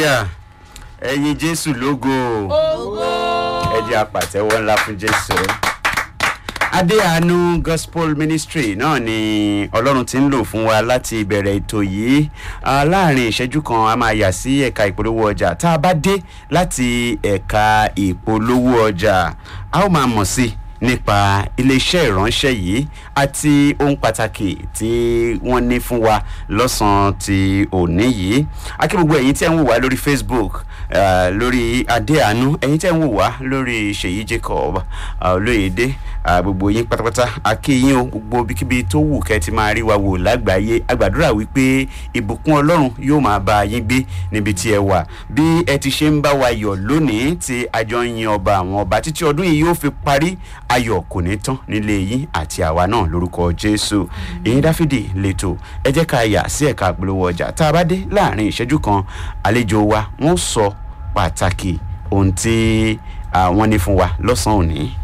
hallelujah ẹyin jésù lógo ẹ jẹ́ apàtẹ́wọ́ ńlá fún jésù adéhànú gospel ministry náà ni ọlọ́run ti ń lò fún wa láti ìbẹ̀rẹ̀ ètò yìí Ah, láàrin ìṣẹ́jú kan a máa yà sí ẹ̀ka ìpolówó ọjà tá a bá dé láti ẹ̀ka ìpolówó ọjà a ó máa mọ̀ sí nípa iléeṣẹ́ ìránṣẹ́ yìí àti ohun pàtàkì tí wọ́n ní fún wa lọ́sàn-án ti òní yìí akí gbogbo ẹ̀yin tí ẹ̀ ń wò wá lórí facebook ah, lórí adéhànú ẹ̀yin tí ẹ̀ ń wò wá lórí ṣèyí jacob ah, olóyèdè ah, gbogbo yín pátápátá akí yín o gbogbo ibikíbi tó wù kẹ́ ti máa rí wa wò lágbàáyé agbàdúrà wípé ìbùkún ọlọ́run yóò máa bá yín gbé níbi tí ẹ wà bí ẹ ti ṣe ń bá wa yọ̀ lónìí tí àjọ ń yin ọba àwọn ọba títí ọdún yìí yóò fi parí ayọ̀ kò ní tán nílé yín àti àwa náà lórúkọ jésù èyí dáfídì lẹ́tọ̀ ẹ jẹ́ ká yà sí ẹ̀ka àpolówó ọjà tá a bá dé láàrin ìṣẹ́jú kan àlejò wa wọ́n sọ pàtàkì ohun tí ah, wọ́n ní fún wa lọ́sàn-án òní.